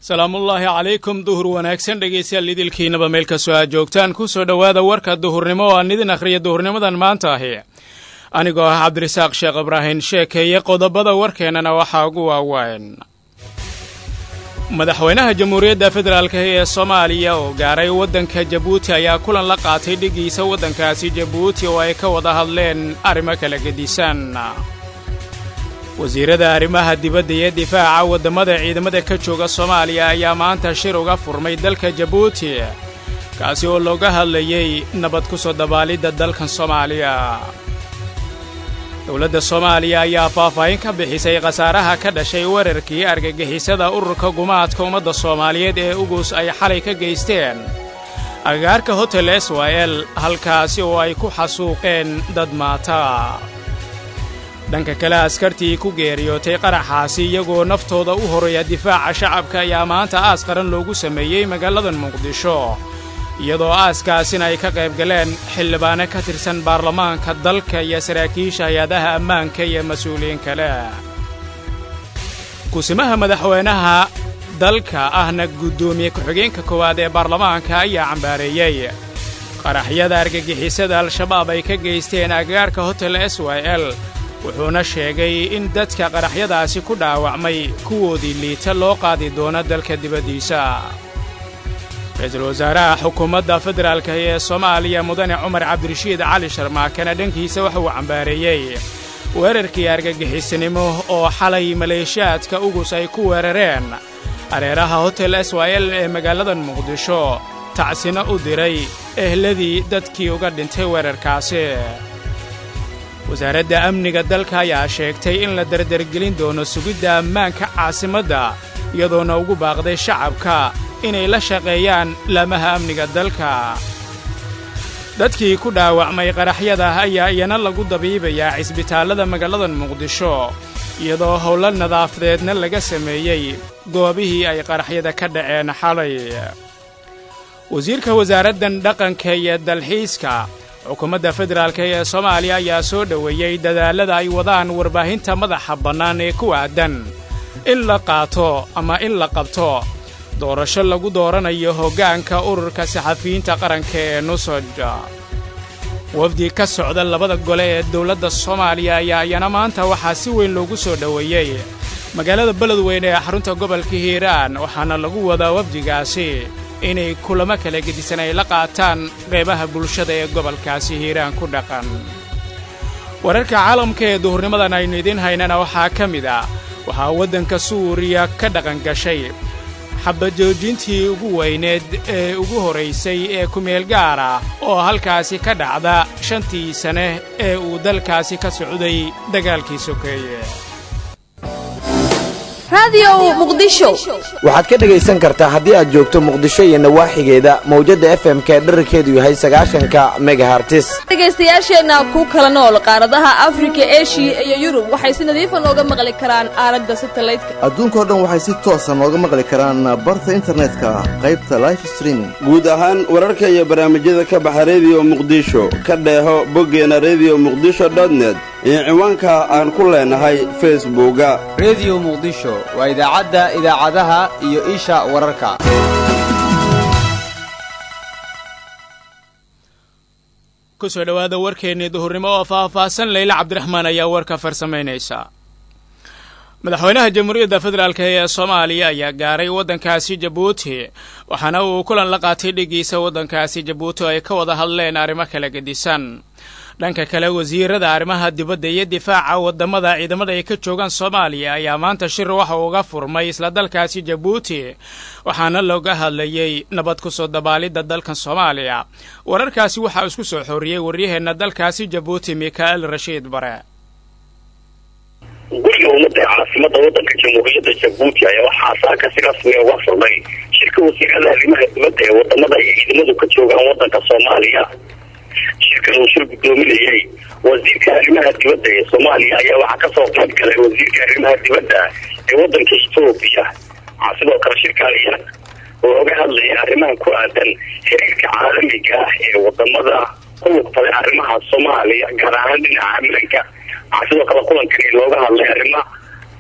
salaamullaahi calaykum duhur wanaagsan dhegaystayaal idilkiinaba meel kastoo aad joogtaan ku soo dhowaada warka duhurnimo oo aan idin akhriya duhurnimadan maanta ahi anigoo ah cabdirasaaq sheekh ibraahin sheekeeye qodobada warkeennana waxaa ugu waaweyn madaxweynaha jamhuuriyadda federaalk ee soomaaliya oo gaaray waddanka jabuuti ayaa kulan la qaatay dhigiisa waddankaasi jabuuti oo ay ka wada hadleen arrimo kala gedisan wasiirada arrimaha dibadda iyo difaaca waddamada ciidamada ka jooga soomaaliya ayaa maanta shir uga furmay dalka jabuuti kaasi oo looga hadlayey nabad ku soo dabaalidda dalkan soomaaliya dowladda soomaaliya ayaa faahfaahin ka bixisay khasaaraha ka dhashay weerarkii argagixisada ururka gumaadka ummadda soomaaliyeed ee ugus ay xalay ka geysteen agagaarka hotel swil halkaasi oo ay ku xasuuqeen dad maata dhanka kale askartii ku geeriyootay qaraxaasi iyagoo naftooda u horreeya difaaca shacabka ayaa maanta aas qaran loogu sameeyey magaaladan muqdisho iyadoo aaskaasina ay ka qayb galeen xildhibaano ka tirsan baarlamaanka dalka iyo saraakiisha hay-adaha ammaanka iyo mas-uuliyiin kale kusimaha madaxweynaha dalka ahna guddoomiye ku-xigeenka koowaad ee baarlamaanka ayaa cambaareeyey qaraxyada argagixisada al-shabaab ay ka geysteen agagaarka hotel s y l wuxuuna sheegay in dadka qaraxyadaasi ku dhaawacmay kuwoodii liita loo qaadi doono dalka dibaddiisa ra-iisul wasaaraha xukuumadda federaalka ee soomaaliya mudane cumar cabdirashiid cali sharmaakana dhankiisa waxa uu cambaareeyey weerarkii argagixisanimo oo xalay maleeshiyaadka ugus ay ku weerareen hareeraha hotel s y l ee magaaladan muqdisho tacsina u diray ehladii dadkii uga dhintay weerarkaasi wasaaradda amniga dalka ayaa sheegtay in la dardargelin doono sugidda ammaanka caasimadda iyadoona ugu baaqday shacabka inay la shaqeeyaan laamaha amniga dalka dadkii ku dhaawacmay qaraxyada ayaa iyana lagu dabiibayaa cisbitaallada magaaladan muqdisho iyadoo howlo nadaafadeedna laga sameeyey goobihii ay qaraxyada ka dhaceen xalay wasiirka wasaaraddan dhaqanka iyo dalxiiska xukuumadda federaalk ee soomaaliya ayaa soo dhoweeyey dadaallada ay wadaan warbaahinta madaxa bannaan ee ku aadan in la qaato ama in la qabto doorasho lagu dooranayo hoggaanka ururka saxafiyiinta qaranka ee nusoj wafdi ka socda labada gole ee dowladda soomaaliya ayaa iyana maanta waxaa si weyn loogu soo dhoweeyey magaalada beledweyne ee xarunta gobolka hiiraan waxaana lagu wadaa wafdigaasi inay kulamo kala gedisan ay la qaataan qeybaha bulshada ee gobolkaasi hiiraan ku dhaqan wararka caalamka ee duhurnimadan aynu idiin haynana waxaa ka mid ah waxaa waddanka suuriya ka dhaqan gashay xabajoojintii ugu weyneed ee ugu horraysay ee kumeel gaar ah oo halkaasi ka dhacda shantii sane ee uu dalkaasi ka socday dagaalkii sokeeye waxaad ka dhegaysan kartaa haddii aad joogto muqdisho iyo nawaaxigeeda mawjadda f m ka dherarkeedu yahay sagaashanka megahartis dhegaystayaasheenna ku kala nool qaaradaha afrika eshiya iyo yurub waxay si nadiifa nooga maqli karaan aalada satalaydka adduunkao dhan waxay si toosa nooga maqli karaan barta internetka qaybta life streaming guud ahaan wararka iyo barnaamijyada ka baxa rediyo muqdisho ka dheeho boggeena rediyo muqdisho dotnet iyo ciwaanka aan ku leenahay facebooka rediyo muqdisho waa idaacadda idaacadaha iyo isha wararka ku soo dhowaada warkeennii duhurnimo oo faahfaahsan leyla cabdiraxmaan ayaa warka farsamaynaysa madaxweynaha jamhuuriyadda federaalk ee soomaaliya ayaa gaaray waddankaasi jabuuti waxaana uu kulan la qaatay dhigiisa waddankaasi jabuuti oo ay ka wada hadleen arrimo kala gedisan dhanka kale wasiirada arrimaha dibadda iyo difaaca waddamada ciidamada ay ka joogaan soomaaliya ayaa maanta shir waxa uga furmay isla dalkaasi jabuuti waxaana looga hadlayey nabad ku soo dabaalidda dalkan soomaaliya wararkaasi waxaa isku soo xooriyey waryaheenna dalkaasi jabuuti mikael rashiid bare guriga ummadda ee caasimada waddanka jamhuuriyadda jabuuti ayaa waxaa saaka si rasmi uga furmay shirka wasiirada arrimaha dibadda ee wadamada ay ciidamadu ka joogaan waddanka soomaaliya shirkan uu shir guddoominayey wasiirka arrimaha dibadda ee soomaaliya ayaa waxaa kasoo qayb galay wasiirka arrimaha dibadda ee waddanka etoobiya waxaa sidoo kale shirkaaliya oo oga hadlaya arrimaha ku aadan xiriirka caalamiga ah ee wadamada ku lugtaday arrimaha soomaaliya gaar ahaan dhinaca ammaanka waxaa sidoo kale kulankani looga hadlay arrimo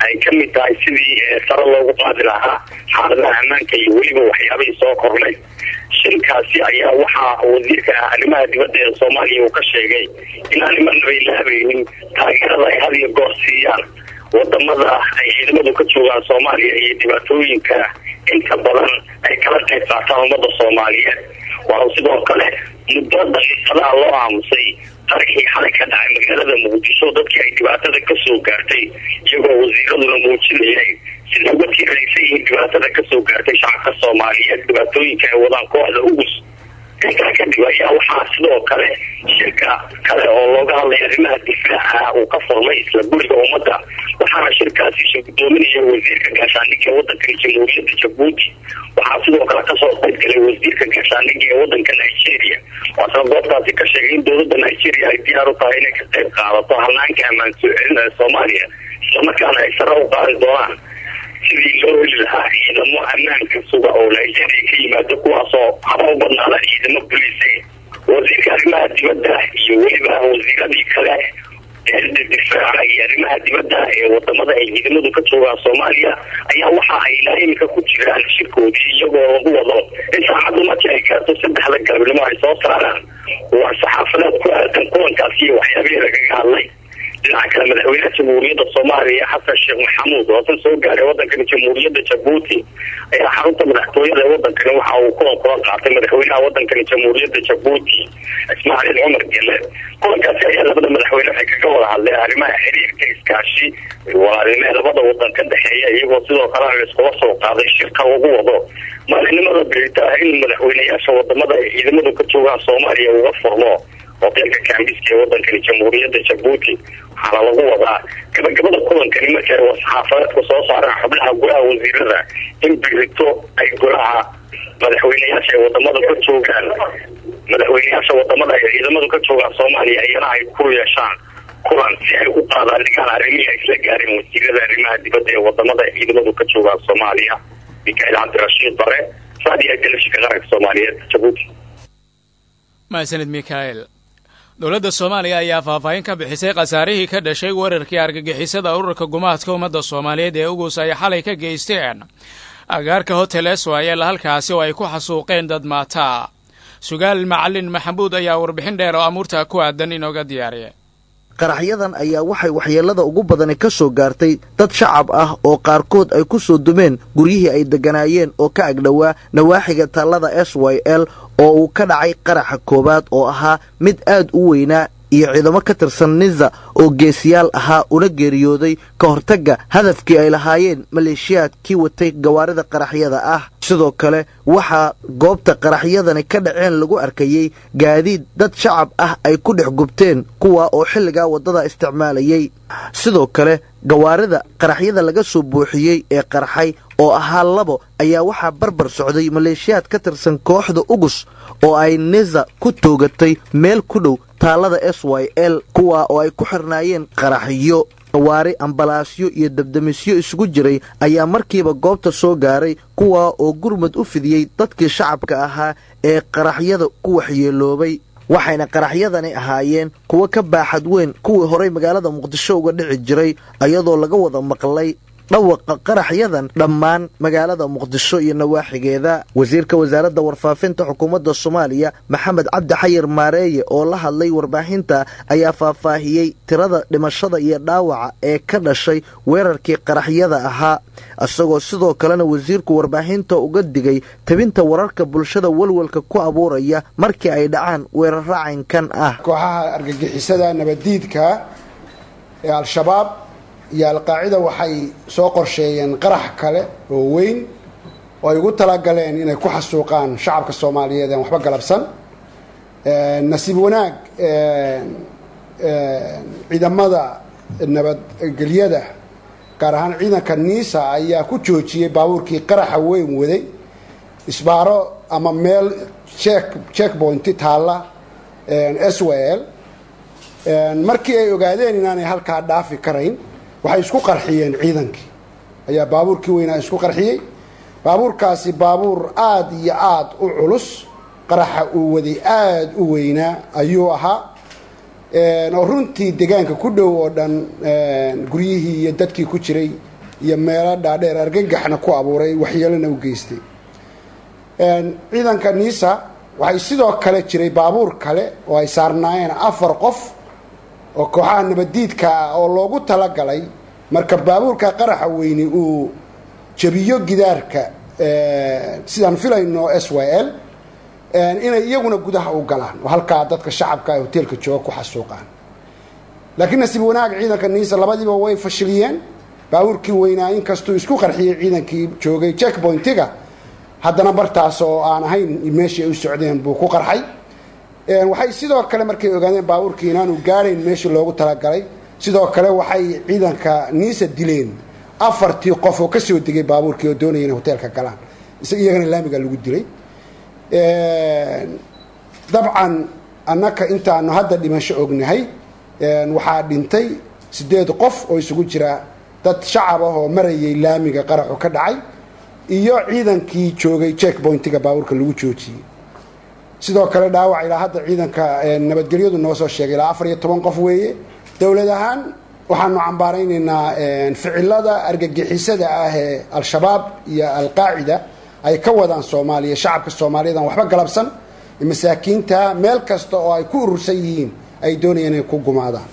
ay ka mid tahay sidii sare loogu qaadi lahaa xaaladaha ammaanka iyo weliba waxyaabihii soo kornay shirkaasi ayaa waxaa wasiirka arrimaha dibadda ee soomaaliya uu ka sheegay in arrimanabay laabaynin taageerada ay had iyo goor siiyaan wadamada ay ciidamadu ka joogaan soomaaliya iyo dhibaatooyinka inta badan ay kala qayb qaataan ummada soomaaliyeed waa sidoo kale muddo daqiiqadaha loo aamusay qarxii xalay ka dhacay magaalada muqdisho dadkii ay dhibaatada kasoo gaartay iyagoo wasiiraduna muujinayay sida uga tiiraysan yihiin dhibaatada kasoo gaartay shacabka soomaaliyeed dhibaatooyinka ay wadaan kooxda ugus intaa kadib ayaa waxaa sidoo kale shirka kale oo looga hadlay arrimaha difaaca uu ka furmay isla guriga ummadda waxaana shirkaasi soo gudoominaya wasiirka gaashaandhigga ee wadankan jamhuuriyadda jabuuti waxaa sidoo kale kasoo qaybgalay wasiirka gaashaandhigga ee wadanka nigeria waasna goobtaasi ka sheegay in dowladda nigeria ay diyaar u tahay inay ka qayb qaadato hanaanka ammaan soo celinaya soomaaliya islamarkaana ay sare u qaadi doonaan sidii loo heli lahaa ciidamo ammaanka suga oo nigeria ka yimaado kuwaasoo haba u badnaada ciidamo boliise wasiirka arrimaha dibadda iyo weliba wasiiradii kale eeda difaaca iyo arrimaha dibadda ee wadamada ay ciidamadu ka joogaan soomaaliya ayaa waxa ay ilaa imika ku jiraan shirkoodii iyagoo lagu wado in saacaddu markii ay gaarto saddexda galabnimo ay soo saaraan waa saxaafadeed ku aadan kulankaasi iyo waxyaabihii lagaga hadlay dhinaca kale madaxweynaha jamhuuriyadda soomaaliya xasan sheekh maxamuud oo san soo gaaray wadankani jamhuuriyadda jabuuti ayaa xarunta madaxtooyada ee wadankani waxa uu kulan kula qaatay madaxweynaha wadankani jamhuuriyadda jabuuti ismaaciil cumar gele kulankaasi ayaa labada madaxweyne waxay kaga wada hadleen arrimaha xiriirka iskaashi walaalnimo ee labada wadan ka dhexeeya iyagoo sidoo kalena iskula soo qaaday shirka lagu wado maalinimada berita ah in madaxweyneyaasha wadamada ay ciidamadu ka joogaan soomaaliya uga furmo hoteelka kambiska ee wadankani jamhuuriyadda jabuuti waxaana lagu wadaa gabagabada kulankani markay saxaafadeedku soo saaraan xubnaha golaha wasiirada in birito ay golaha madaxweyneyaasha ay wadamada ka joogaan madaxweyneyaasha wadamada ay ciidamadu ka joogaan soomaaliya iyana ay ku yeeshaan kulan si ay u qaadaadhigaan arrimihii ay isla gaareen wasiirada arrimaha dibadda ee wadamada ay ciidamadu ka joogaan soomaaliya mikail cabdirashiid bare saadiya galashika qaranka soomaaliyeed jabuuti mahadsanid mikael dowladda soomaaliya ayaa faahfaahin ka bixisay khasaarihii ka dhashay weerarkii argagixisada ururka gumaadka ummadda soomaaliyeed ee ugus ay xalay ka geysteen agaarka hotel eswayel halkaasi oo ay ku xasuuqeen dad maataa sugaal macalin maxamuud ayaa warbixin dheer oo amuurtaa ku aadan inooga diyaariya qaraxyadan ayaa waxay waxyeellada ugu badani ka soo gaartay dad shacab ah oo qaarkood ay ku soo dumeen guryihii ay degganaayeen oo ka agdhowaa nawaaxiga taallada s y l oo uu ka dhacay qaraxa koowaad oo ahaa mid aad u weynaa iyo ciidamo ka tirsan niza oo geesiyaal ahaa una geeriyooday ka hortagga hadafkii ay lahaayeen maleeshiyaadkii watay gawaarida qaraxyada ah sidoo kale waxaa goobta qaraxyadani ka dhaceen lagu arkayey gaadiid dad shacab ah ay ku dhex gubteen kuwa oo xilligaa waddada isticmaalayey sidoo kale gawaarida qaraxyada laga soo buuxiyey ee qarxay oo ahaa labo ayaa waxaa barbar socday maleeshiyaad ka tirsan kooxda ugus oo ay niza ku toogatay meel ku dhow taallada s y l kuwa oo ay ku xirnaayeen qaraxyo gawaari ambalaasyo iyo dabdamisyo isugu jiray ayaa markiiba goobta soo gaaray kuwa oo gurmad u fidiyey dadkii shacabka ahaa ee qaraxyada ku waxyeeloobay waxayna qaraxyadani ahaayeen kuwo ka baaxad weyn kuwii horay magaalada muqdisho uga dhici jiray iyadoo laga wada maqlay dhawaqa qaraxyadan dhammaan magaalada muqdisho iyo nawaaxigeeda wasiirka wasaaradda warfaafinta xukuumadda soomaaliya maxamed cabdi xayir maareeye oo la hadlay warbaahinta ayaa faahfaahiyey tirada dhimashada iyo dhaawaca ee ka dhashay weerarkii qaraxyada ahaa isagoo sidoo kalena wasiirku warbaahinta uga digay tabinta wararka bulshada walwalka ku abuuraya markii ay dhacaan weerar racankan ah kooxaha argagixisada nabaddiidka ee al-shabaab iyo alqaacida waxay soo qorsheeyeen qarax kale oo weyn oo ay ugu talagaleen inay ku xasuuqaan shacabka soomaaliyeed aan waxba galabsan nasiib wanaag ciidamada nabadgelyada gaar ahaan ciidanka niisa ayaa ku joojiyey baabuurkii qaraxa weyn waday isbaaro ama meel check checkpointi taalla s w l markii ay ogaadeen inaanay halkaa dhaafi karayn waxay isku qarxiyeen ciidankii ayaa baabuurkii weynaa isku qarxiyey baabuurkaasi baabuur aada iyo aada u culus qaraxa uu waday aada u weynaa ayuu ahaa oo runtii deegaanka ku dhow oo dhan guryihii iyo dadkii ku jiray iyo meelo dhaadheer argagaxna ku abuuray waxyeelona u geystay ciidanka niisa waxay sidoo kale jiray baabuur kale oo ay saarnaayeen afar qof oo kooxaha nabaddiidka ah oo loogu talagalay marka baabuurka qaraxa weyni uu jabiyo gidaarka sidaan filayno s y l inay iyaguna gudaha u galaan oo halkaa dadka shacabka ee hoteelka jooga ku xasuuqaan laakiin nasiib wanaag ciidanka niisa labadiiba way fashiliyeen baabuurkii weynaa inkastuu isku qarxiyey ciidankii joogay checkpointiga haddana bartaas oo aan ahayn meeshii ay u socdeen buu ku qarxay waxay sidoo kale markay ogaadeen baabuurkii inaanu gaarayn meeshii loogu talagalay sidoo kale waxay ciidanka niisa dileen afartii qof oo kasoo degay baabuurkii oo doonaya inay hoteelka galaan iyagana laamiga lagu dilay dabcan annaka intaanu hadda dhimasho ognahay waxaa dhintay sideed qof oo isugu jira dad shacab ah oo marayay laamiga qaraxu ka dhacay iyo ciidankii joogay checkpointiga baabuurka lagu joojiyey sidoo kale dhaawac ilaa hadda ciidanka nabadgelyadu noo soo sheegay ilaa afar iyo toban qof weeye dowlad ahaan waxaanu cambaaraynaynaa ficilada argagixisada ah ee al-shabaab iyo alqaacida ay ka wadaan soomaaliya shacabka soomaaliyeed aan waxba galabsan masaakiinta meel kasta oo ay ku urursan yihiin ay doonayaan inay ku gumaadaan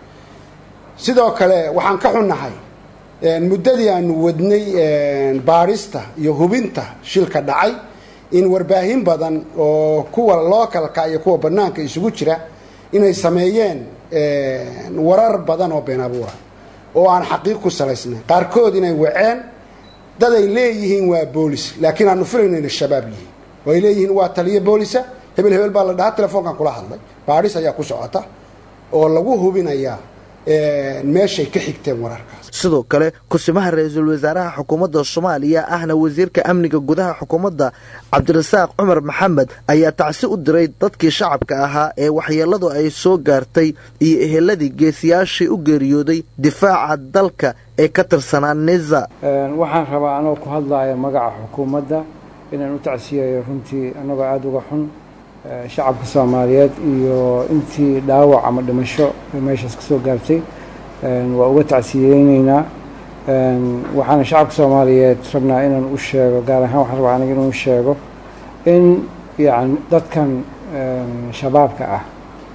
sidoo kale waxaan ka xunnahay muddadii aanu wadnay baadhista iyo hubinta shilka dhacay in warbaahin badan oo kuwa lookalka iyo kuwa bannaanka isugu jira inay sameeyeen warar badan oo been abuura oo aan xaqiiq ku salaysnayn qaarkood inay waceen dad ay leeyihiin waa boolis laakiin aanu filayno inay shabaab yihiin oo ay leeyihiin waa taliyo boolisa hebel hebel baa la dhahaa telefoonkan kula hadlay baadhis ayaa ku socota oo lagu hubinayaa meeshay ka xigteen wararkaas sidoo kale kusimaha ra-iisul wasaaraha xukuumadda soomaaliya ahna wasiirka amniga gudaha xukuumadda cabdirasaaq cumar maxamed ayaa tacsi u diray dadkii shacabka ahaa ee waxyeelladu ay soo gaartay iyo eheladii geesiyaashii u geeriyooday difaaca dalka ee ka tirsanaa niza waxaan rabaa anoo ku hadlaya magaca xukuumadda inaan u tacsiyayo runtii annagoo aada uga xun shacabka soomaaliyeed iyo intii dhaawac ama dhimasho meeshaas ka soo gaartay waa uga tacsiyeyneynaa waxaana shacabka soomaaliyeed rabnaa inaan u sheego gaar ahaan waxaan rabaa aniga inuu sheego in yani dadkan shabaabka ah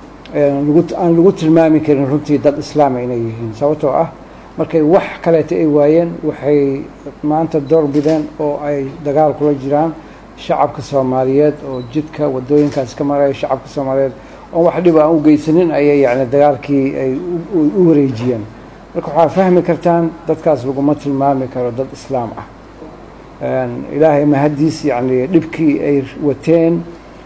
aan lagu tilmaami karin runtii dad islaama inay yihiin sababtoo ah markay wax kaleeta ay waayeen waxay maanta door bideen oo ay dagaal kula jiraan shacabka soomaaliyeed oo jidka wadooyinkaas ka maraya shacabka soomaaliyeed oon wax dhiba aan u geysanin ayay yani dagaalkii ay u wareejiyeen marka waxaa fahmi kartaan dadkaas laguma tilmaami karo dad islaam ah ilaahay mahaddiis yani dhibkii ay wateen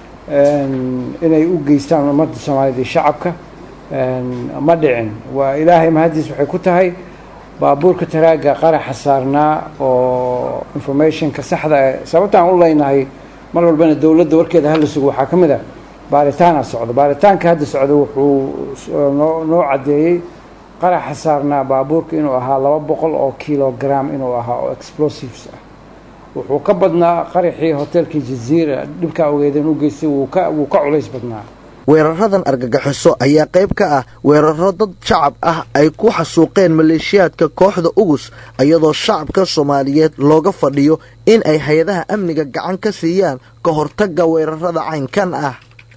inay u geystaan ummadda soomaaliyeed iyo shacabka ma dhicin waa ilaahay mahaddiis waxay ku tahay baabuurka taraaga qaraxa saarnaa oo informationka saxda ah sababtaan u leynahay mar walbana dowladda warkeeda hala sugo waxaa ka mid ah baaritaana socdo baaritaanka hadda socda wuxuu noo noo caddeeyey qaraxa saarnaa baabuurka inuu ahaa laba boqol oo kilogram inuu ahaa oo explosives ah wuxuu ka badnaa qaraxii hoteelkii jaziira dhibkaa ogeedeen u geystay wuu ka wuu ka culays badnaa weeraradan argagaxiso ayaa qayb ka ah weeraro dad shacab ah ay ku xasuuqeen maleeshiyaadka kooxda ugus iyadoo shacabka soomaaliyeed looga fadhiyo in ay hay-adaha amniga gacan ka siiyaan ka hortagga weerarada caynkan ah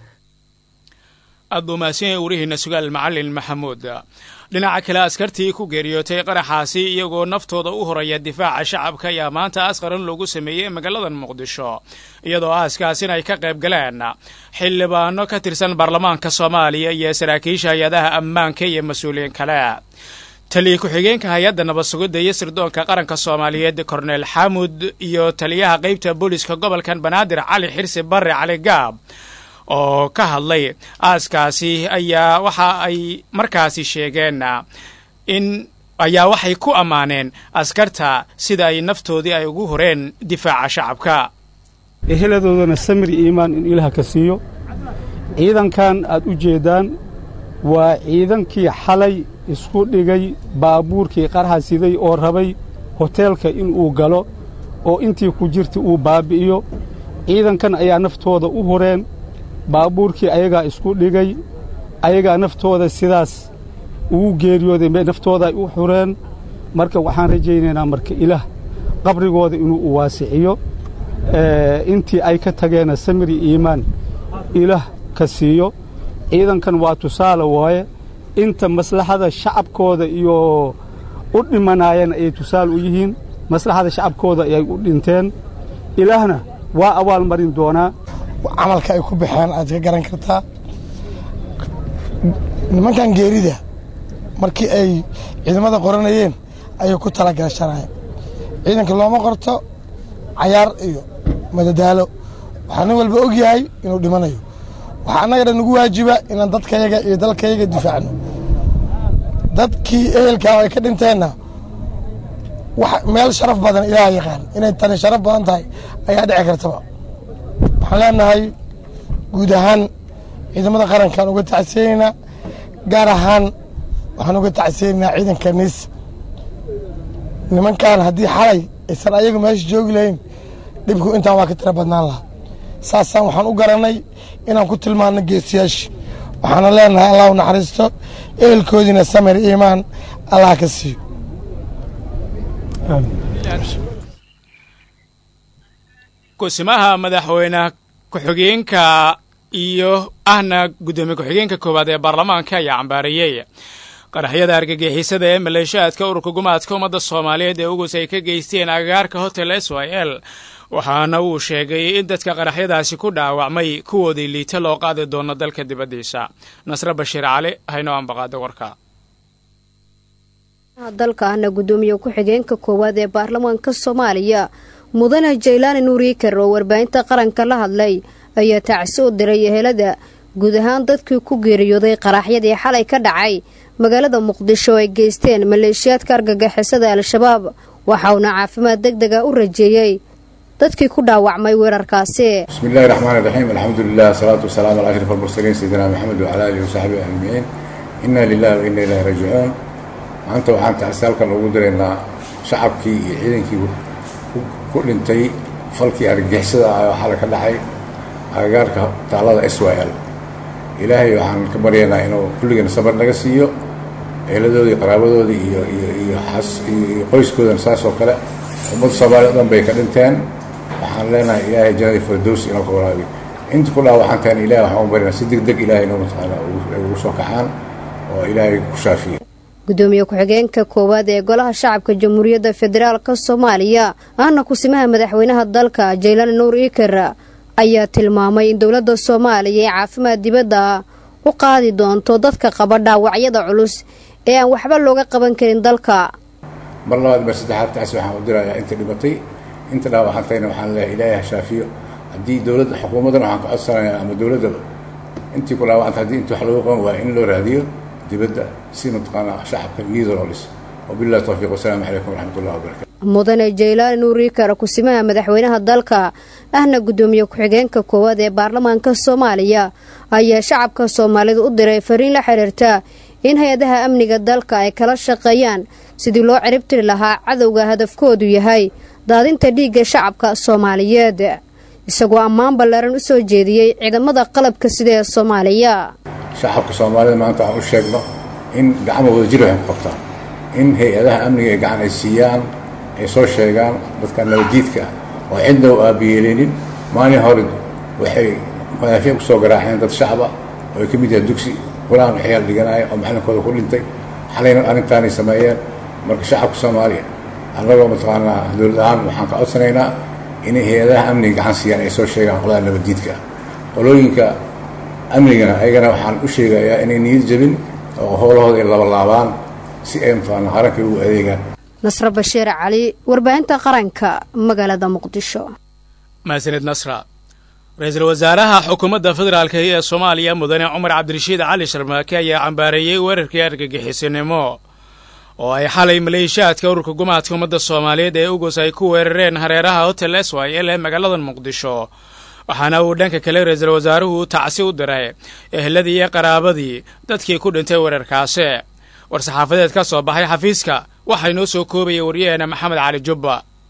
aad buu mahadsan yahay warihiina sugaal macalin maxamuud dhinaca kale askartii ku geeriyootay qaraxaasi iyagoo naftooda u horaya difaaca shacabka ayaa maanta askaran loogu sameeyey magaalada muqdisho iyadoo aaskaasina ay ka qayb galeen xildhibaano ka tirsan baarlamaanka soomaaliya iyo saraakiisha hay-adaha ammaanka iyo mas-uuliyiin kale taliya ku-xigeenka hay-adda nabad sugidda iyo sirdoonka qaranka soomaaliyeed korneel xaamud iyo taliyaha qeybta booliska gobolkan banaadir cali xirsi barre cali gaab oo ka hadlay aaskaasi ayaa waxa ay markaasi sheegeen in ayaa waxay ku ammaaneen askarta sida ay naftoodii ay ugu horeen difaaca shacabka eheladoodana samir iimaan in ilaah ka siiyo ciidankan aad u jeeddaan waa ciidankii xalay isku dhigay baabuurkii qarxa siday oo rabay hoteelka inuu galo oo intii ku jirta uu baabbi'iyo ciidankan ayaa naftooda u horeen baabuurkii ayagaa isku dhigay ayagaa naftooda sidaas ugu geeriyooday naftooda ay u xureen marka waxaan rajaynaynaa marka ilaah qabrigooda inuu u waasiciyo intii ay ka tageenna samiri iimaan ilaah ka siiyo ciidankan waa tusaale waaye inta maslaxada shacabkooda iyo u dhimanaayeen ayay tusaale u yihiin maslaxada shacabkooda ayay u dhinteen ilaahna waa abaalmarin doonaa camalka ay ku baxeen aad ka garan kartaa nimankan geerida markii ay ciidamada qoranayeen ayay ku talagashanayeen ciidanka looma qorto cayaar iyo madadaalo waxaa nin walba og yahay inuu dhimanayo waxaa annaga dhan nagu waajiba inaan dadkayaga iyo dalkayaga difaacno dadkii ehelkaa ay ka dhinteenna meel sharaf badan ilaah yaqaan inay tani sharaf badan tahay ayaa dhici kartaba waxaan leenahay guud ahaan ciidamada qarankaan uga tacsiyeynaynaa gaar ahaan waxaan uga tacsiyeynaynaa ciidanka niis nimankan haddii xalay aysan ayagu meesha joogi lahayn dhibku intaan waa ka tira badnaan lahaa saasaan waxaan u garannay inaan ku tilmaanno geesiyaasha waxaana leenahay allah u naxariisto ehelkoodiina samir iimaan allah ka siiyo kusimaha madaxweyne ku-xigeenka iyo ahna guddoomiye ku-xigeenka koowaad ee baarlamaanka ayaa cambaariyey qaraxyada argagixisada ee maleeshaadka ururka gumaadka ummadda soomaaliyeed ee ugus ay ka geysteen agagaarka hotel s y l waxaana uu sheegay in dadka qaraxyadaasi ku dhaawacmay kuwoodii liita loo qaadi doono dalka dibaddiisa nasre bashiir cali haynoo ambaqaada warka dalka ahna guddoomiye ku-xigeenka koowaad ee baarlamaanka soomaaliya mudane jaylaani nuuriikar oo warbaahinta qaranka la hadlay ayaa tacsi u diray ehelada guud ahaan dadkii ku geeriyooday qaraxyadii xalay ka dhacay magaalada muqdisho oo ay geysteen maleeshiyaadka argagixisada al-shabaab waxauna caafimaad deg dega u rajeeyey dadkii ku dhaawacmay weerarkaasi bismillahi raxmaan iraxiim alxamdulilah asalaatu wasalaamu calaa ashraf almursaliin sayidina maxamed wacala alihi wasaxbihi ajmaciin inna lilahi wa inna ilahi raajicuun maanta waxaan tacsi halkan ugu diraynaa shacabkii iyo ciidankii ku dhintay falkii argagixisada ah oo xalay ka dhacay agagaarka taalada s y l ilaahay waxaan ka baryaynaa inuu kulligeena sabar naga siiyo eeladoodii qaraabadoodii iyo iyo iyo xas iyo qoyskoodana saas oo kale ummadda soomaaliya o dhan bay ka dhinteen waxaan leenahay ilaahay jannadii firdows inoo ka waraabiyo inta ku dhaawacantaen ilahay waxaan u baryanaa si deg deg ilahay inoo mataqaana ugu soo kacaan oo ilaahay ku shaafiyo gudoomiye ku-xigeenka koowaad ee golaha shacabka jamhuuriyadda federaalka soomaaliya ahna kusimaha madaxweynaha dalka jaylaan nuur iikar ayaa tilmaamay in dowladda soomaaliya ee caafimaad dibadda u qaadi doonto dadka qaba dhaawacyada culus ee aan waxba looga qaban karin dalka mar labaad mar saddexaad taasi waxaan u dirayaa inta dhimatay inta dhaawacantayna waxaan leeyahay ilaahay ha shaafiyo haddii dowladda xukuumaddan waxaan ka codsanayaa ama dowladdaba intii ku dhaawacanta haddii inta wax looga qaban waayo in loo raadiyo dibadda si mataqaanaa shacabka niyada loo dhiso wabillahi tawfiiq wasalaamu calaykum waraxmat ullahi wabarakatu mudane jaylaani nuuriikar kusimaha madaxweynaha dalka ahna guddoomiye ku-xigeenka koowaad ee baarlamaanka soomaaliya ayaa shacabka soomaalida u diray fariin la xiriirta in hay-adaha amniga dalka ay kala shaqeeyaan sidii loo ciribtiri lahaa cadowga hadafkoodu yahay daadinta dhiigga shacabka soomaaliyeed isagoo ammaan ballaaran u soo jeediyey ciidamada qalabka sida ee soomaaliya shacabka soomaalida maanta aan u sheegno in gacmo wada jir waxay ku qabtaan in hay-adaha amniga ee gacan ay siiyaan ay soo sheegaan dadka nabadjiidka ah oo cidna u aabiyeeleynin maalin hore waxay madaafiic ku soo garaaceen dad shacaba oo ay ka mid yahay dugsi qur-aan waxyaal dhiganaya oo macalinkooda ku dhintay xalayna arrintaanay sameeyeen marka shacabka soomaaliya annagoo mataqaanaa dowlad ahaan waxaan ka codsanaynaa inay hay-adaha amniga gacan siiyaan ay soo sheegaan qolada nabadjiidka ah qolooyinka amnigana ayagana waxaan u sheegayaa inay niyad jabin oo howlahooda ay labalaabaan si ay mataqaanaa qarankay ugu adeegaan nasre bashiir cali warbaahinta qaranka magaalada muqdisho mahadsanid nasra ra-iisul wasaaraha xukuumadda federaalk ee soomaaliya mudane cumar cabdirashiid cali sharmaake ayaa cambaareeyey weerarkii argagixisinimo oo ay xalay maleeshiyaadka ururka gumaadka ummadda soomaaliyeed ee ugus ay ku weerareen hareeraha hotel s y l ee magaalada muqdisho waxaana uu dhanka kale ra-iisul wasaaruhu tacsi u diray eheladii iyo qaraabadii dadkii ku dhintay weerarkaasi war-saxaafadeed ka soo baxay xafiiska waxaa inoo soo koobaya waryaheena maxamed cali jubba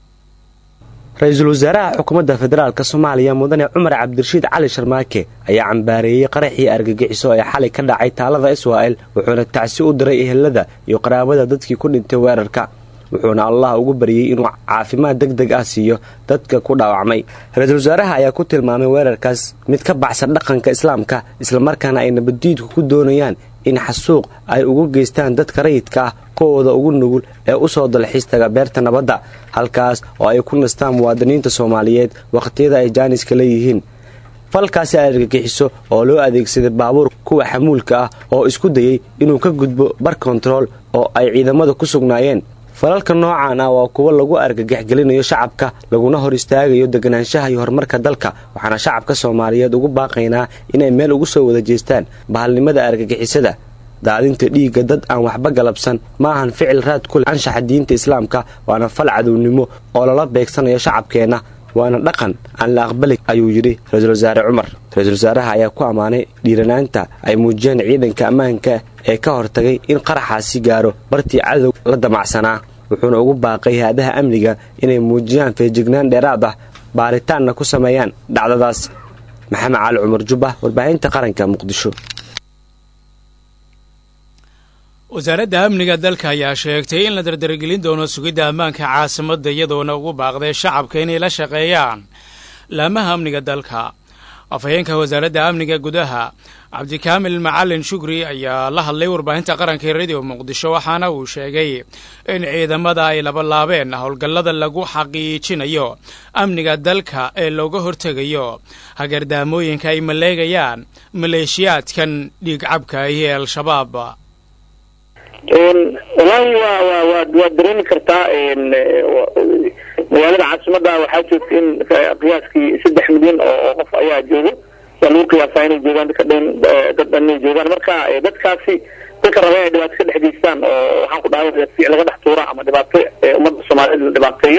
ra-iisul wasaaraha xukuumadda federaalk soomaaliya mudane cumar cabdirashiid cali sharmaake ayaa cambaareeyey qaraxii argagixiso ee xalay ka dhacay taalada israa'el wuxuuna tacsi u diray ehelada iyo qaraabada dadkii ku dhintay weerarka wuxuuna allah ugu baryey inuu caafimaad deg deg ah siiyo dadka ku dhaawacmay ra-iisul wasaaraha ayaa ku tilmaamay weerarkaas mid ka baxsan dhaqanka islaamka islamarkaana ay nabaddiidku ku doonayaan in xasuuq ay ugu geystaan dadka rayidka ah kuwooda ugu nugul ee u soo dalxiistaga beerta nabadda halkaas oo ay ku nastaan muwaadiniinta soomaaliyeed wakhtiyada ay jaaniska leeyihiin falkaasi ay argagixiso oo loo adeegsaday baabuur kuwa xamuulka ah oo isku dayey inuu ka gudbo bar kontarool oo ay ciidamada ku sugnaayeen falalka noocan ah waa kuwo lagu argagaxgelinayo shacabka laguna hor istaagayo deganaanshaha iyo horumarka dalka waxaana shacabka soomaaliyeed ugu baaqaynaa inay meel ugu soo wada jeestaan bahalnimada argagixisada daadinta dhiigga dad aan waxba galabsan ma ahan ficil raad ku leh anshaxa diinta islaamka waana fal cadownimo oo lala beegsanayo shacabkeenna waana dhaqan aan la aqbali ayuu yidhi ra-iisul wasaare cumar ra-iisul wasaaraha ayaa ku ammaanay dhiiranaanta ay muujiyeen ciidanka ammaanka ee ka hortagay in qaraxaasi gaaro bartii cadow la damacsanaa wuxuuna ugu baaqay hay-adaha amniga inay muujiyaan feejignaan dheeraad ah baaritaanna ku sameeyaan dhacdadaas maxamed cali cumar jubba warbaahinta qaranka muqdisho wasaaradda amniga dalka ayaa sheegtay in la dardargelin doono sugidda ammaanka caasimadda iyadoona ugu baaqday shacabka inay la shaqeeyaan laamaha amniga dalka afhayeenka wasaaradda amniga gudaha cabdikaamil macalin shukri ayaa la hadlay warbaahinta qaranka ee radio muqdisho waxaana uu sheegay in ciidamada ay labalaabeen howlgallada lagu xaqiijinayo amniga dalka ee looga hortegayo hagardaamooyinka ay maleegayaan maleeshiyaadkan dhiigcabka iyo al-shabaab wallaahi waa wa wa waad dareemi kartaa magaalada caasimada waxaa joogta in qiyaaskii saddex milyan oo qof ayaa joogo waa lagu qiyaasaa inay joogaan dadka dhan dad dhan inay joogaan marka dadkaasi dadka raba inay dhibaato ka dhex geystaan oo waxaan ku dhahay fiic laga dhex tuura ama dhibaato ummadda soomaaliyeed la dhibaateeyo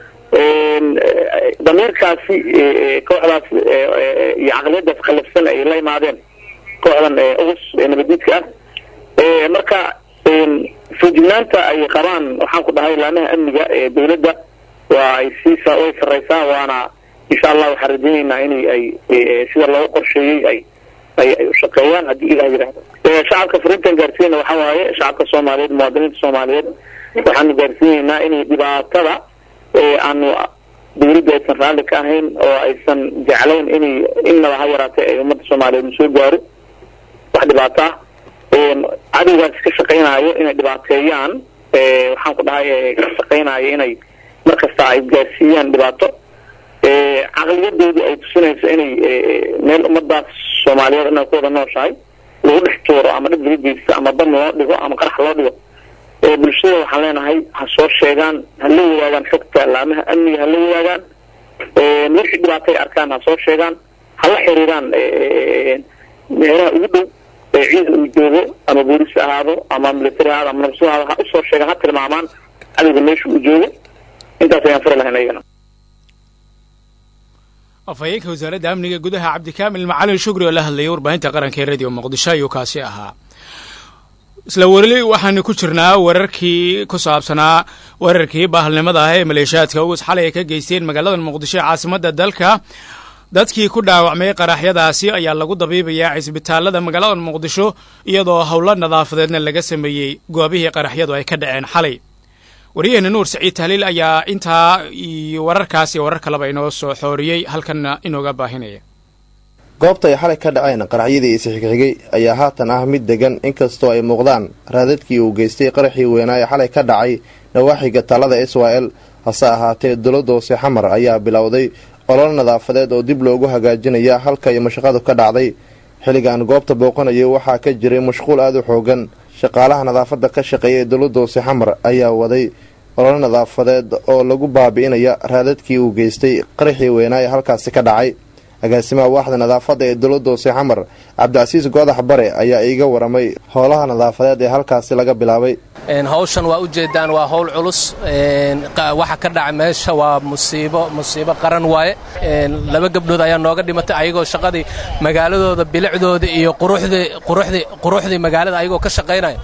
damiirkaasi kooxdaas iyo caqliyadaas qalafsan ay la imaadeen kooxdan ugus nabadiidka ah marka feejignaanta ay qabaan waxaan ku dhahay laamaha amniga ee dawladda waa ay sii way sarreysaa waana insha allah waxaan rajaynaynaa inay ay sida loogu qorsheeyey ay ay ay ushaqeeyaan haddii ilah yidhaahdo shacabka fariintan gaarsiinayna waxaa waaye shacabka soomaaliyeed muwaadiniinta soomaaliyeed waxaanu gaarsiinaynaa inay dhibaatada aanu dawladda aysan raalli ka ahayn oo aysan jeclayn inay innaba ha yaraatay ay ummadda soomaaliyeed soo gaaro wax dhibaato ah cadowgaas ka shaqaynaayo inay dhibaateeyaan waxaan ku dhahay ka shaqaynaayo inay mar kasta ay gaarsiiyaan dhibaato caqliyadoodu ay tusinayso inay meel ummadaas soomaaliyeed inay ku wada nooshahay lagu dhex tuuro ama dhib laga geysto ama bam loo dhigo ama qarax loo dhigo bulshada waxaan leenahay ha soo sheegaan ha la wadaagaan xogta laamaha amniga ha la wadaagaan wixii dhibaato ay arkaan ha soo sheegaan ha la xiriiraan meelaha ugu dhow ciidan uu joogo ama boolis ahaado ama military ahaado ama nabsu ahaado ha usoo sheegaan ha tilmaamaan cadowga meesha uu joogo intaas ayaan fari lahayn ayagana afhayeenka wasaaradda amniga gudaha cabdikaamil macalin shukri oo la hadlayay warbaahinta qaranka ee radio muqdisho ayuu kaasi ahaa isla weli waxaanu ku jirnaa wararkii ku saabsanaa wararkii bahalnimada ah ee maleeshiyaadka ugus xalay ay ka geysteen magaalada muqdisho ee caasimadda dalka dadkii ku dhaawacmay qaraxyadaasi ayaa lagu dabiibayaa cisbitaalada magaalada muqdisho iyadoo howlo nadaafadeedna laga sameeyey goobihii qaraxyadu ay ka dhaceen xalay waryaheena nuur saciid tahliil ayaa intaa iyo wararkaas iyo warar kaleba inoo soo xooriyey halkanna inooga baahinaya goobta ay xalay ka dhaceen qaraxyadii isixigxigay ayaa haatan ah mid degan inkastoo ay muuqdaan raadadkii uu geystay qaraxii weynaa ee xalay ka dhacay nawaaxiga taalada israel hase ahaatee dowladda hoose xamar ayaa bilowday olol nadaafadeed oo dib loogu hagaajinaya halka ay mashaqadu ka dhacday xilligan goobta booqanayay waxaa ka jiray mashquul aada u xoogan shaqaalaha nadaafadda ka shaqeeya ee dowladda hoose xamar ayaa waday olol nadaafadeed oo lagu baabi'inaya raadadkii uu geystay qaraxii weynaa ee halkaasi ka dhacay agaasimaha waaxda nadaafadda ee dowladda hoose xamar cabdicasiis goodax bare ayaa iiga waramay howlaha nadaafadeed ee halkaasi laga bilaabay hawshan waa ujeedaan waa howl culus waxa ka dhaca meesha waa musiibo musiibo qaran waaye laba gabdhood ayaa nooga dhimatay ayagoo shaqadii magaaladooda bilicdoodii iyo quruxdii magaalada ayagoo ka shaqaynaya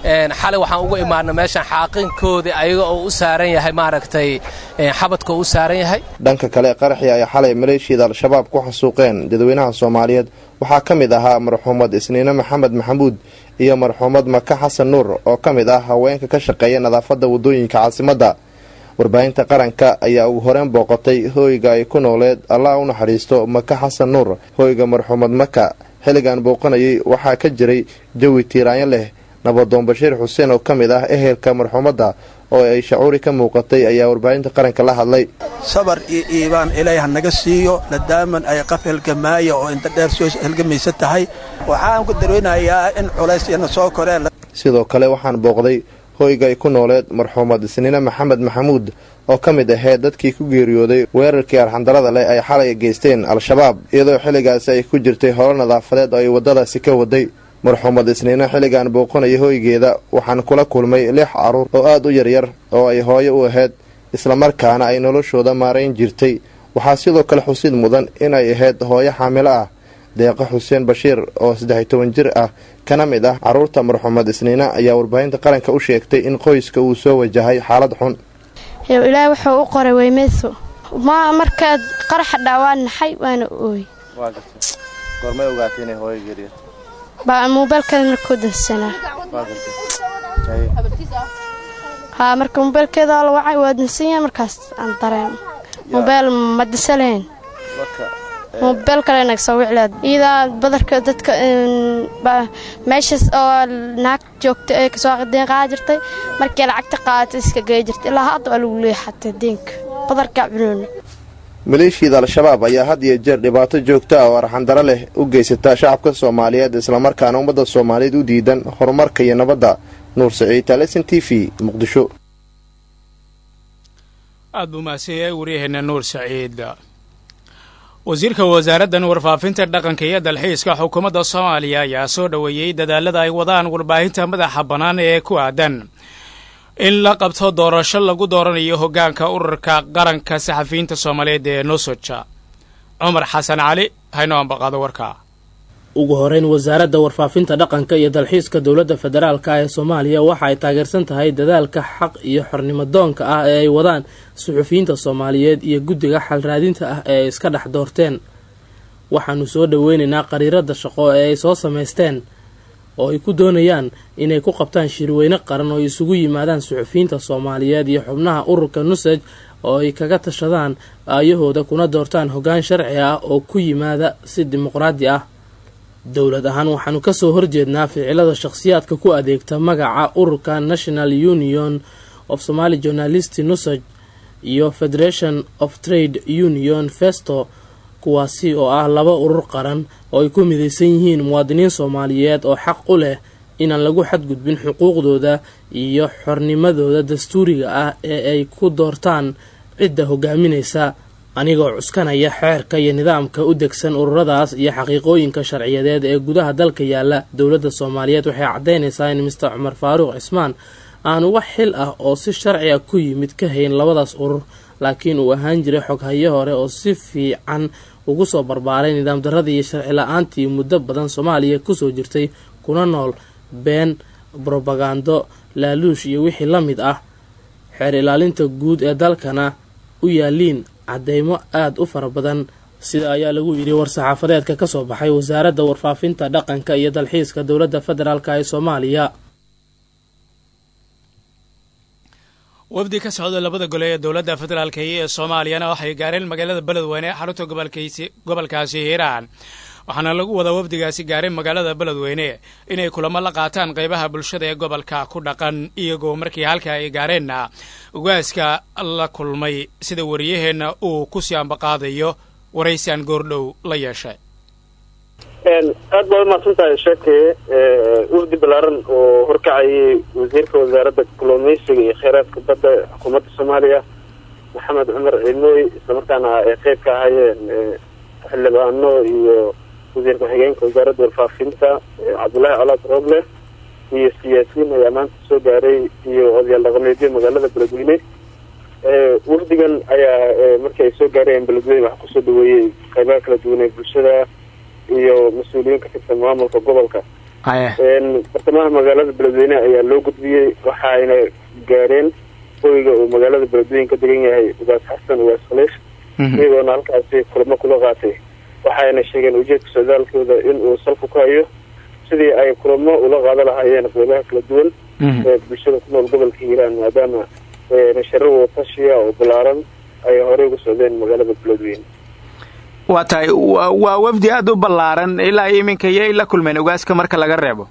xalay waxaan ugu imaana meeshan xaaqinkoodii ayaga oo u saaran yahay maaragtay xabadka u saaran yahay dhanka kale qaraxii ay xalay maleeshiyada al-shabaab ku xasuuqeen dadweynaha soomaaliyeed waxaa ka mid ahaa marxuumad isniine maxamed maxamuud iyo marxuumad maka xasan nuur oo ka mid ah haweenka ka shaqeeya nadaafadda waddooyinka caasimadda warbaahinta qaranka ayaa ugu horeen booqatay hooyga ay ku nooleed allah u naxariisto maka xasan nuur hooyga marxuumad maka xilligan booqanayay waxaa ka jiray jawi tiiraanyo leh nabadoon bashiir xuseen oo ka mid ah ehelka marxuumadda oo ay shacuuri ka muuqatay ayaa warbaahinta qaranka la hadlay sabar iyo iibaan ilaahay ha naga siiyo nadaaman ay qaf helgamaaya oo inta dheer soo helgamaysa tahay waxaan ku darweynayaa in culays iyana soo koreen sidoo kale waxaan booqday hoyga ay ku nooleed marxuumad isniine maxamed maxamuud oo ka mid ahayd dadkii ku geeriyooday weerarkii arxandarada leh ay xalay geysteen al-shabaab iyadoo xilligaasi ay ku jirtay holo nadaafadeed oo ay waddadaasi ka waday marxuumad isniine xilligan booqanaya hoygeeda waxaan kula kulmay lix carruur oo aad u yaryar oo ay hooyo u ahayd islamarkaana ay noloshooda maarayn jirtay waxaa sidoo kale xusid mudan inay ahayd hooyo xaamilo ah deeqo xuseen bashiir oo saddex-iyo toban jir ah kana mid ah carruurta marxuumad isniine ayaa warbaahinta qaranka u sheegtay in qoyska uu soo wajahay xaalad xun ilaahay wuxuu u qoray weymeyso ma markaad qaraxa dhaawaan naxay waana ooy goormay ogaatay inay hooyo geeriya baa muubeelkeeda markuu dansanaa haa marka muubeelkeeda la wacay waa dansan yahay markaas aan dareemo muubeel ma dansan lahayn muubeel kale naga soo wiclaad iyadaa badarka dadka meeshaas oo naag joogta ee kasoo deen qaada jirtay markii lacagta qaadatay iska gey jirtay ilaa hadda waa lagu leexatay deenka badarka cunoona maleeshiyada al-shabaab ayaa had iyo jeer dhibaato joogta ah oo arxandaro leh u geysata shacabka soomaaliyeed islamarkaana ummadda soomaaliyeed u diidan horumarka iyo nabadda nuur saciid talesan t v muqdisho aad buu mahadsan yahay waryaheena nuur saciid wasiirka wasaaraddan warfaafinta dhaqanka iyo dalxiiska xukuumadda soomaaliya ayaa soo dhoweeyey dadaalada ay wadaan warbaahinta madaxa bannaan ee ku aadan in la qabto doorasho lagu dooranayo hoggaanka ururka qaranka saxafiyiinta soomaaliyeed ee nosoja cumar xasan cali haynoo ambaqaado warka ugu horeyn wasaaradda warfaafinta dhaqanka iyo dalxiiska dowladda federaalka ee soomaaliya waxa ay taageersan tahay dadaalka xaq iyo xornimo doonka ah ee ay wadaan suxufiyiinta soomaaliyeed iyo guddiga xalraadinta ah ee ay iska dhex doorteen waxaanu soo dhoweynaynaa qariirada shaqo ee ay soo samaysteen oo ay ku doonayaan inay ku qabtaan shirweyne qaran oo isugu yimaadaan suxufiyiinta soomaaliyeed iyo xubnaha ururka nusaj oo ay kaga tashadaan aayahooda kuna doortaan hoggaan sharci ah oo ku yimaada si dimuqraadi ah dowlad ahaan waxaanu kasoo horjeednaa ficilada shakhsiyaadka ku adeegta magaca ururka national union of somaali journalist nusaj iyo federation of trade union festo kuwaasi oo ah laba urur qaran oo ay ku midaysan yihiin muwaadiniin soomaaliyeed oo xaq u leh inaan lagu xadgudbin xuquuqdooda iyo xornimadooda dastuuriga ah ee ay ku doortaan cidda hogaaminaysa anigoo cuskanaya xeerka iyo nidaamka u degsan ururadaas iyo xaqiiqooyinka sharciyadeed ee gudaha dalka yaala dowladda soomaaliyeed waxay caddaynaysaa in mister cumar faaruuq cismaan aanu wax xil ah oo si sharci a ku yimid ka hayn labadaas urur laakiin uu ahaan jiray xoghayo hore oo si fiican ugu soo barbaaray nidaam darradii iyo sharci la-aantii muddo badan soomaaliya kusoo jirtay kuna nool been brobagando laaluush iyo wixii la mid ah xeer ilaalinta guud ee dalkana u yaaliin cadeymo aada u fara badan sida ayaa lagu yidhi war-saxaafadeedka ka soo baxay wasaaradda warfaafinta dhaqanka iyo dalxiiska dowladda federaalk ee soomaaliya wafdi ka socda labada gole ee dowladda federaalk ee soomaaliyana waxay gaareen magaalada beledweyne ee xarunta gobolkaasi hiiraan waxaana lagu wadaa wafdigaasi gaareen magaalada beledweyne inay kulamo la qaataan qaybaha bulshada ee gobolka ku dhaqan iyagoo markii halka ay gaareenna ugaaska la kulmay sida wariyaheenna uu ku sii ambaqaadayo waraysaan goordhow la yeeshay aad baa umahadsan tahay sheeke wafdi balaaran oo horkacayay wasiirka wasaaradda kalluumeysiga iyo kheyraadka badda xukuumadda soomaaliya maxamed cumar cilmooy islamarkaana ay qeyb ka ahaayeen xildhibaano iyo wasiir ku-xigeenka wasaaradda warfaafinta cabdullaahi colaad rooble iyo siyaasiyiin ayaa maanta soo gaaray iyo odayaal dhaqameedyo magaalada beledweyne wafdigan ayaa markii ay soo gaarayeen beledweyne waxaa kusoo dhaweeyey qeybaha kala duwan ee bulshada iyo mas-uuliyiin ka tirsan maamulka gobolka bartamaha magaalada beledweyne ayaa loo gudbiyey waxayna gaareen hoyga uu magaalada beledweyne ka degan yahay ugaas xasan ugaas khaliish iyagoona halkaasi kulamo kula qaatay waxayna sheegeen ujeedka socdaalkooda in uu salku ku hayo sidii ay kulamo ula qaada lahaayeen qeybaha kala duwan ee bulshada ku nool gobolka hiiraan maadaama nasharo watashiya oo balaaran ay horey uga socdeen magaalada beledweyne waa tahay waa wafdi aada u ballaaran ilaa iminka yay la kulmeen ogaaska marka laga reebo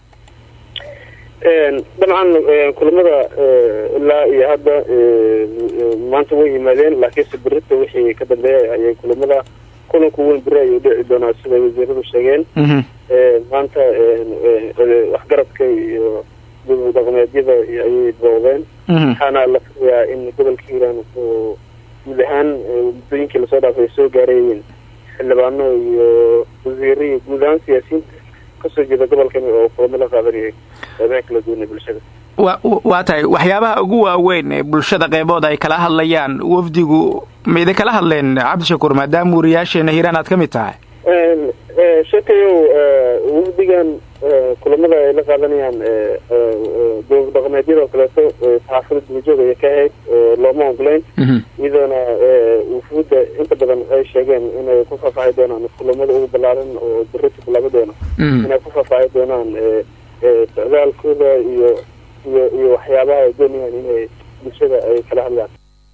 dabcan kulamada ilaa iyo hadda maanta way yimaadeen laakiinse berita wixii ka dambeeya ayay kulamada kulanku weyn beri ayuu dhici doonaa siday wasiiradu sheegeen maanta waxgaradka iyo dib dhaqmeedyada ayay booqdeen waxaana la filayaa in gobolka hiiraan uu guud ahaan muddooyinkii lasoo dhaafay soo gaarayeen xildhibaano iyo wasiiro iyo guud ahaan siyaasiyiinta kasoo jeeda gobolkan oo kulamo la qaadanayay qeybaha kala duwan ee bulshada wa waa tahay waxyaabaha ugu waaweyn ee bulshada qeybooda ay kala hadlayaan wafdigu ma idin kala hadleen cabdishakuur maadaama wariyaasheena hiiraan aad ka mid tahay sheekayow wafdigan kulamada ay la qaadanayaan dowlad dhaqameedyada oo kaleeto saxaafada dubajoog ayay ka ahayd looma ogolayn iyadoona wufuudda inta badan ay sheegeen inay ku faahfaahi doonaan kulamada ugu ballaaran oo berita bilaabi doona inay ku faahfaahi doonaan socdaalkooda iyo iyo iyo waxyaabaha ay doonayaan inay bulshada ay kala hadlaan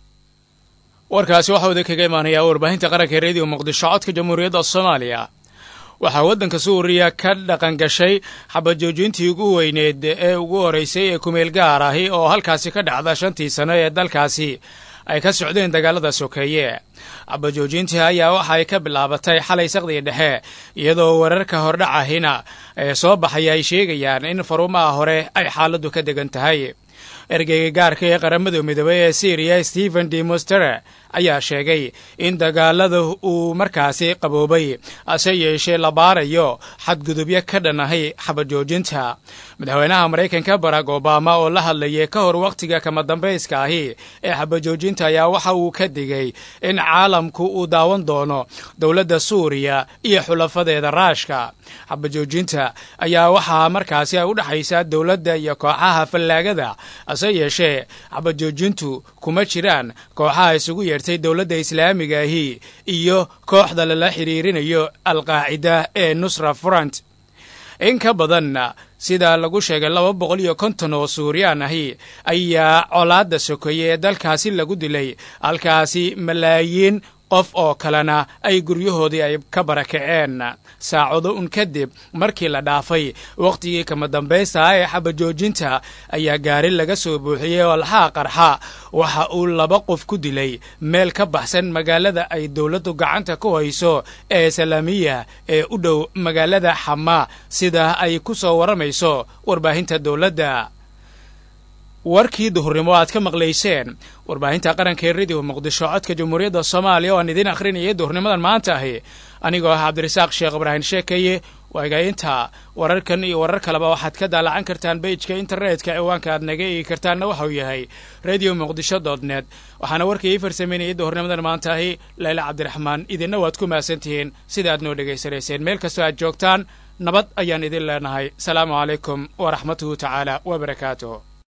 warkaasi waxaa wada kaga imaanayaa warbaahinta qaranka ee rediyo muqdisho codka jamhuuriyadda soomaaliya waxaa waddanka suuriya ka dhaqan gashay xabajoojintii ugu weyneed ee ugu horeysay ee kumeel gaar ahi oo halkaasi ka dhacda shantii sano ee dalkaasi ay ka socdeen dagaalada sokeeye xabajoojintii ayaa waxa ay ka bilaabatay xalay saqdii dhexe iyadoo wararka hordhacahina ee soo baxaya ay sheegayaan in faruumaha hore ay xaaladdu ka degan tahay ergeyga gaarka ee qaramada midoobey ee syriya stephen de mostere ayaa sheegay in dagaalada uu markaasi qaboobay ase yeeshee la baarayo xadgudubyo ka dhan ahay xabajoojinta madaxweynaha maraykanka barack obama oo la hadlayay ka hor wakhtiga kama dambayska ahi ee xabajoojinta ayaa waxa uu ka digay in caalamku uu daawan doono dowladda suuriya iyo xulafadeeda raashka xabajoojinta ayaa waxaa markaasi ay u dhexaysaa dowladda iyo kooxaha fallaagada ase yeeshee xabajoojintu kuma jiraan kooxaha isugu yeertay dowladda islaamiga ahi iyo kooxda lala xiriirinayo alqaacida ee nusra front in ka badanna sida lagu sheegay laba boqol iyo konton oo suuriyaan ahi ayaa colaadda sokeeye ee dalkaasi lagu dilay halkaasi malaayiin qof oo kalena ay guryahoodii ay ka barakaceen saacado un kadib markii la dhaafay wakhtigii kama dambaysta ah ee xabajoojinta ayaa gaari laga soo buuxiyey oo alxaa qarxa waxa uu laba qof ku dilay meel ka baxsan magaalada ay dowladdu gacanta ku hayso ee salaamiya ee u dhow magaalada xama sida ay ku soo warramayso warbaahinta dowladda warkii duhurnimo aad ka maqlayseen warbaahinta qaranka ee rediyo muqdisho codka jamhuuriyadda soomaaliya oo aan idiin akhrinayay duhurnimadan maanta ahi anigoo ah cabdirasaaq sheekh ibraahim sheekaye waagainta wararkan iyo warar kaleba waxaad ka daalacan kartaan beijka internetka ciwaanka aad naga eegi kartaanna waxauu yahay radio muqdisho dot net waxaana warkii ii farsameynayay duhurnimadan maanta ahi layla cabdiraxmaan idinna waad ku mahadsantihiin sida aad noo dhegaysanayseen meel kastoo aad joogtaan nabad ayaan idin leenahay salaamu calaykum waraxmatuhu tacaala wabarakaatuh